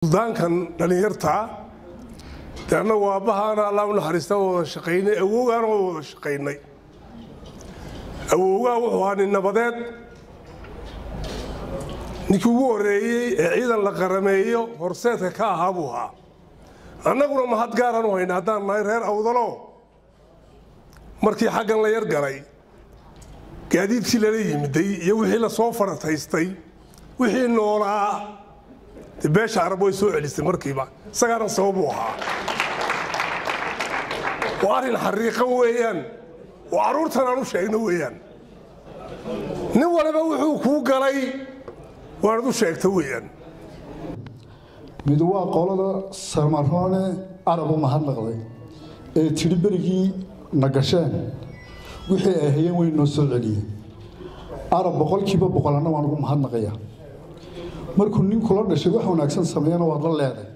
suldaankan dhallinyarta de annagu aabbahaana allah u naxariista waa wada shaqaynay awowgaana waa wada shaqaynay awowgaa wuxuu ahaa nin nabadeed ninkii ugu horreeyey ee ciidan la qarameeyo horseedka ka ahaa buu ahaa annaguna mahad gaaraan u hayna haddaan nahay reer awdalo markii xaggan la yar galay gaadiidkii lala yimiday iyo wixii la soo farataystay wixii noolaa de beesha arab way soo celistay markiiba isagaana sababuu ahaa waa arrin xariiqan weeyaan oo carruurtan aan u sheegno weeyaan nin waliba wuxuu kuu galay waanad u sheegta weeyaan mid waa qolada sarmaroone arabu mahadnaqday ee tidhi berigii na gasheen wixii ay hayeen way noo soo celiyeen arab boqolkiiba boqolanna waan ugu mahadnaqaya markuu nin kula dhashay wax wanaagsan sameeyana waad la leeday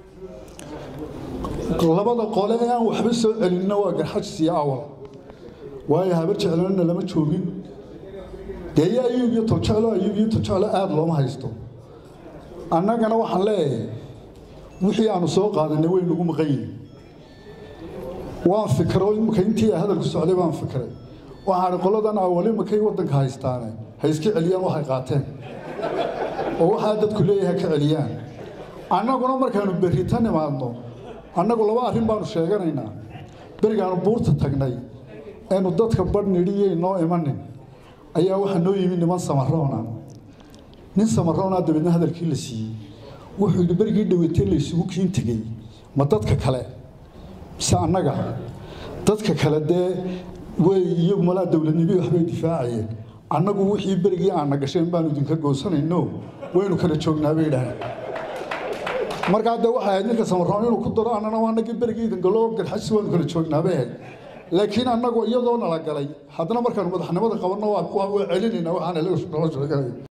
labada qole ee aan waxba soo celinna waa garxajis iyo awal waayo habar jeclanna lama joogin dee iyo ayuub iyo toljeclo ayuub iyo toljeclo aada looma haysto annagana waxaan leeyahay wixii aanu soo qaadanay way nagu maqan yihin waan fikro imika intii hadalku socday baan fikray waxaan qoladan awali makay waddanka haystaane ha iska celiyaan waxay qaateen oo waxaa dadku leeyahay ka celiyaan annaguna markaanu berrita nimaadno annagu laba arrin baanu sheeganaynaa berigaanu buurta tagnay eenu dadka badh nidhiyay noo imanin ayaa waxaa noo yimi niman samaroona nin samaroonaa dabeedna hadalkii la siiyey wuxuu yidhi berigii dhaweytee la isugu kiin tegey ma dadka kale mise annaga dadka kale dee way iyagu malaa dowladnimii waxbay difaacayeen annagu wixii berigii aanna gasheen baanu idinka goosanayno waynu kala joognaa bay idhaaheen markaa dee waxay ahayd ninka samaroon inuu ku daro annana anagii berigii idingaloo garxasi waanu kala joognaa bay ahayd laakiin annagu iyadoo nala galay haddana markaanu madaxnimada qabanno waa celinaynaa waxaan